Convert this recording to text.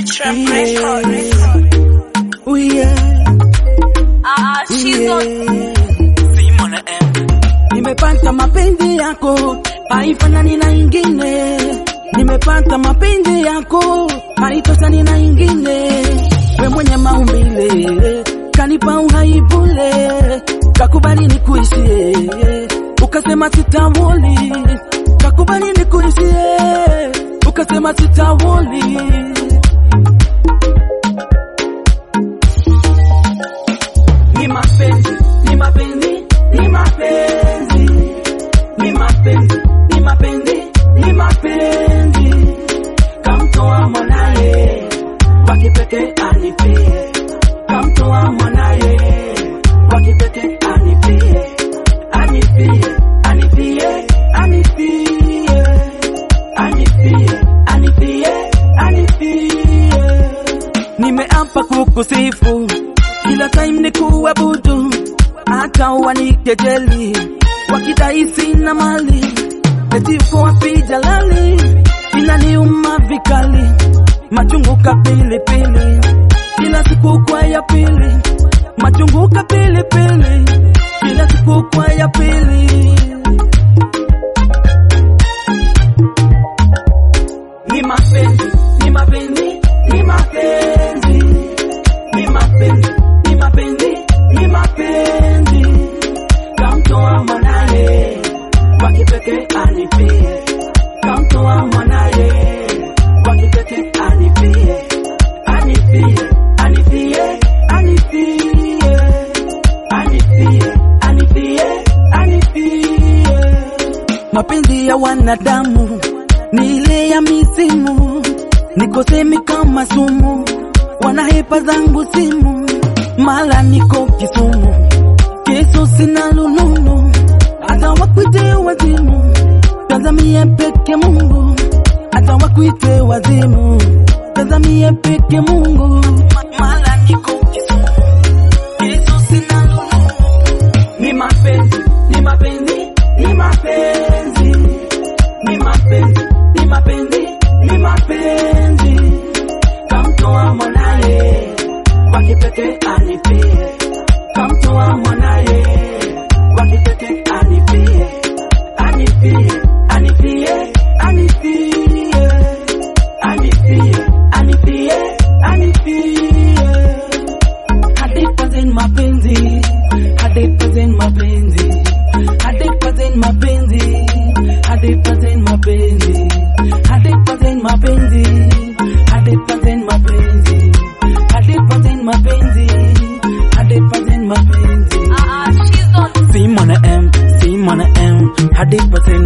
Trap Record. Oh yeah, Ah, she's on. Simon M. Nimepata mapenzi yako haifanani na ingine, nimepata mapenzi yako haitosani na ingine. We mwenye maumbile kanipa uhai bure, kakubali nikuishie, ukasema sitawoli, kakubali nikuishie, ukasema sitawoli. ni mapenzi, ni mapenzi, ni mapenzi, ni mapenzi, ni mapenzi, ni mapenzi. Kamtoa mwanaye kwa kipekee anipie, kamtoa mwanaye kwa kipekee anipie, anipie, anipie, anipie, anipie, anipie, anipie. Nimeapa kukusifu kila time ni kuabudu, hata wanikejeli wakidai sina mali, eti uko wapi Jalali? Inaniuma vikali, machungu ka pilipili, kila siku kwa ya pili, machungu ka pilipili, kila siku kwa ya pili. Ni mapenzi, ni mapenzi, ni mapenzi ni mapenzi, ni mapenzi, ni mapenzi. Kamtoa mwanaye kwa kipekee anipie, kamtoa mwanaye kwa kipekee anipie, anipie, anipie, anipie, anipie, anipie, anipie. Mapenzi ya wanadamu ni ile ya misimu, nikosemi kama sumu wanahepa zangu simu, mala niko Kisumu, Yesu sina lununu, hata wakuite wazimu, tazamie peke Mungu, hata wakuite wazimu, tazamie peke Mungu, mala niko Kisumu, Yesu sina lununu, ni mapenzi, ni mapenzi, ni mapenzi, ni mapenzi, ni mapenzi, ni mapenzi kamtoa mwanaye kwa kipekee anipie, kamtoa mwanaye kwa kipekee anipie, anipie, anipie, anipie, anipie, anipie, anipie. Hadithi mapenzi, hadithi mapenzi, hadithi mapenzi, hadithi mapenzi, hadithi mapenzi, hadithi mapenzi, hadithi mapenzi, hadithi mapenzi. Ah, she's on. Simon M, Simon M, hadithi